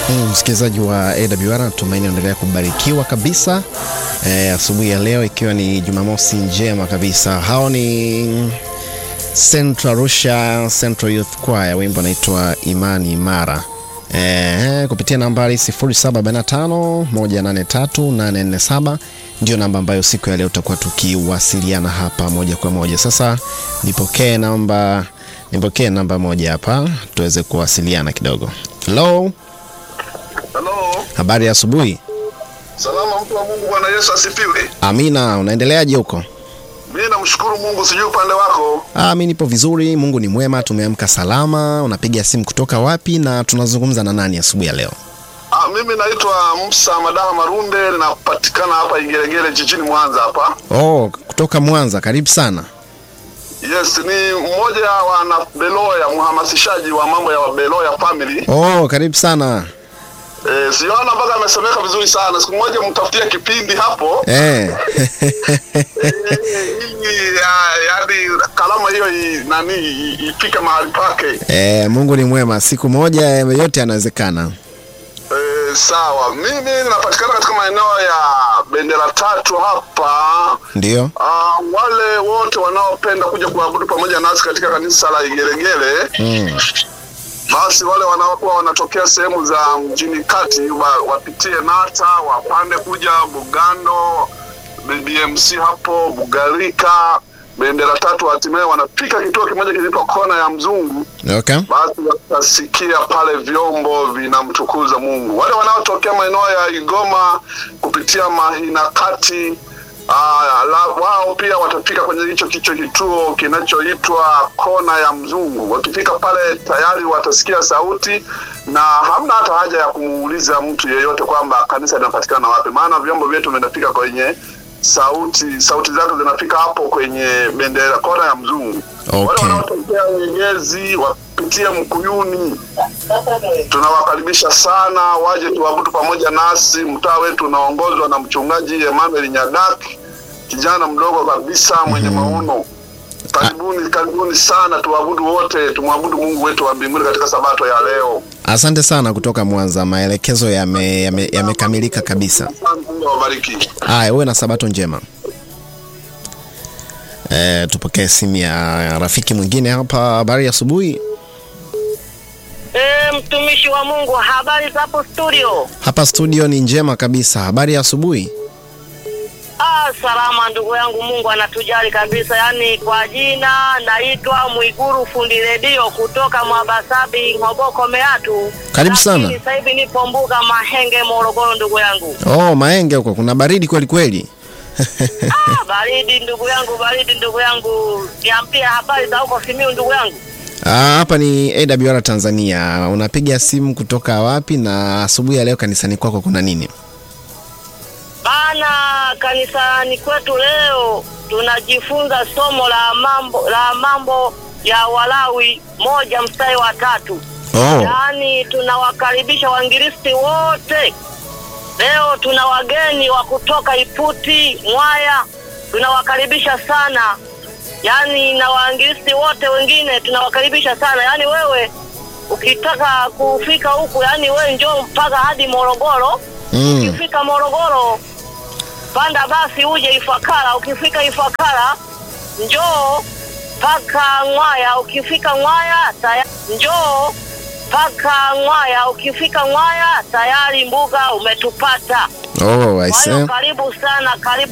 Msikilizaji wa AWR natumaini endelea kubarikiwa kabisa e, asubuhi ya leo ikiwa ni Jumamosi njema kabisa. Hao ni Central Arusha Central Youth Choir, wimbo unaitwa Imani Imara e, kupitia nambari 0745183847 ndio namba ambayo siku ya leo tutakuwa tukiwasiliana hapa moja kwa moja. Sasa nipokee namba nipokee namba moja hapa tuweze kuwasiliana kidogo. Hello. Halo, Habari ya asubuhi. salama mtu wa Mungu. Bwana Yesu asifiwe. Amina, unaendeleaje huko? Mimi namshukuru Mungu, sijui upande wako. Ah, mi nipo vizuri, Mungu ni mwema, tumeamka salama. Unapiga simu kutoka wapi na tunazungumza na nani asubuhi ya leo? Ah, mimi naitwa Musa Madaha Marunde, napatikana hapa Igeregere jijini Mwanza hapa. Oh, kutoka Mwanza, karibu sana. Yes, ni mmoja wa wana Beloya, mhamasishaji wa mambo ya Beloya family. Oh, karibu sana. Eh, siona mpaka amesemeka vizuri sana. Siku moja mtafutie kipindi hapo. Eh. Eh, ili ya- yaani kalama hiyo i- nani i- ifike mahali pake. Eh, Mungu ni mwema, siku moja eh, yote yanawezekana. Eh, sawa. Mimi napatikana katika maeneo ya bendera tatu hapa. Ndio. Ah, wale wote wanaopenda kuja kuabudu pamoja nasi katika kanisa la Igeregere Mm. basi wale wanaokuwa wanatokea sehemu za mjini kati wa, wapitie Nata wapande kuja Bugando, BBMC hapo Bugarika, bendera tatu, hatimaye wanafika kituo kimoja kinaitwa kona ya Mzungu Okay. basi watasikia pale vyombo vinamtukuza Mungu. Wale wanaotokea maeneo ya Igoma kupitia Mahina kati ah, la, wao pia watafika kwenye hicho kicho kituo kinachoitwa kona ya Mzungu. Wakifika pale tayari watasikia sauti na hamna hata haja ya kumuuliza mtu yeyote kwamba kanisa linapatikana wapi, maana vyombo vyetu vinafika kwenye sauti sauti zake zinafika hapo kwenye bendera kona ya Mzungu. Wale Okay. wanaotokea Nyegezi wapitie Mkuyuni, tunawakaribisha sana waje tuabudu pamoja nasi. Mtaa wetu unaongozwa na mchungaji Emmanuel Nyadak, kijana mdogo kabisa mwenye maono. Karibuni, karibuni sana, tuabudu wote, tumwabudu Mungu wetu wa mbinguni katika sabato ya leo. Asante sana kutoka Mwanza, maelekezo yamekamilika yame, yamekamilika kabisa. Asante, Mungu awabariki. Haya, uwe na sabato njema. E, tupokee simu ya rafiki mwingine hapa. Habari ya asubuhi. E, mtumishi wa Mungu, habari za hapo studio? Hapa studio ni njema kabisa. Habari ya asubuhi. Ah, salama ndugu yangu, Mungu anatujali kabisa. Yaani kwa jina naitwa Mwiguru fundi redio kutoka Mwabasabi Ng'oboko Meatu. Karibu sana. Lakini Sasa hivi nipo mbuga Mahenge Morogoro ndugu yangu. Oh, Maenge huko kuna baridi kweli kweli. Ah, baridi ndugu yangu, baridi ndugu yangu. Niambie habari za huko Simiu ndugu yangu. Ah, hapa ni AWR Tanzania. Unapiga simu kutoka wapi na asubuhi ya leo kanisani kwako kuna nini? Bana, kanisani kwetu leo tunajifunza somo la mambo la mambo ya Walawi moja mstari wa tatu. Oh. Yaani tunawakaribisha waingilisti wote. Leo tuna wageni wa kutoka Iputi, Mwaya, tunawakaribisha sana. Yaani na waingilisti wote wengine tunawakaribisha sana. Yaani wewe ukitaka kufika huku, yaani wewe njoo mpaka hadi Morogoro. Mm. Ukifika Morogoro panda basi uje Ifakara. Ukifika Ifakara njoo mpaka Ng'waya. Ukifika Ng'waya tayari njoo mpaka Ng'waya. Ukifika Ng'waya tayari mbuga umetupata. Oh, I Kwa see. hiyo karibu sana, karibu